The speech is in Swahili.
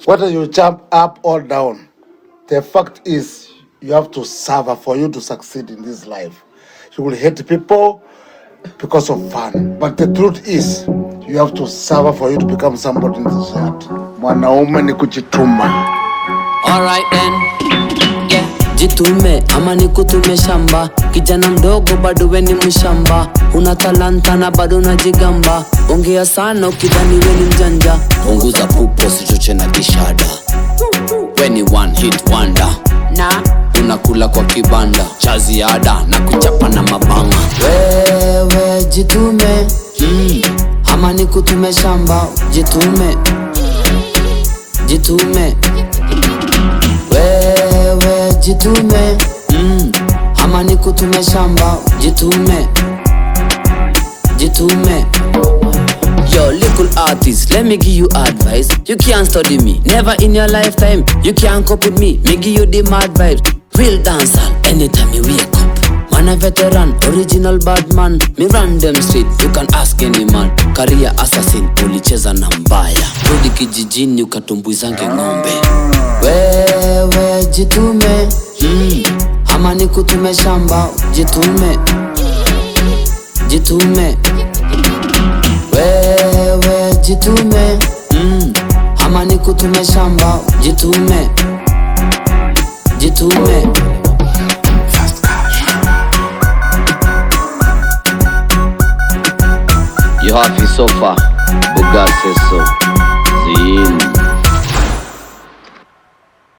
whether you jump up or down, the fact is you have to suffer for you to succeed in this life. You will hate people because of fun, but the truth is you have to suffer for you to become somebody in this world. Mwanaume ni kujituma. Alright then. Yeah. Jitume ama nikutume shamba, kijana mdogo bado we ni mshamba, una talanta na bado unajigamba, ongea sana ukidhani we ni mjanja, punguza pupo sichoche na kishada, we ni one hit wonder na unakula kwa kibanda cha ziada na kuchapa na mabanga. Wewe jitume mm. ama nikutume shamba, jitume jitume wewe jitume mm. ama nikutume shamba jitume jitume Yo, little artist, let me give you advice. You can't study me, never in your lifetime. You can't copy me, me give you the mad vibes. Real dancer, anytime you wake up. Man a veteran, original bad man. Me run them street, you can ask any man. Career assassin, ulicheza na mbaya. Rudi kijijini ukatumbwizange ng'ombe. Wewe jitume, mm. ama nikutume shamba, jitume, jitume wewe jitume mm. ama nikutume shamba jitume jitume You happy so far? The God says so.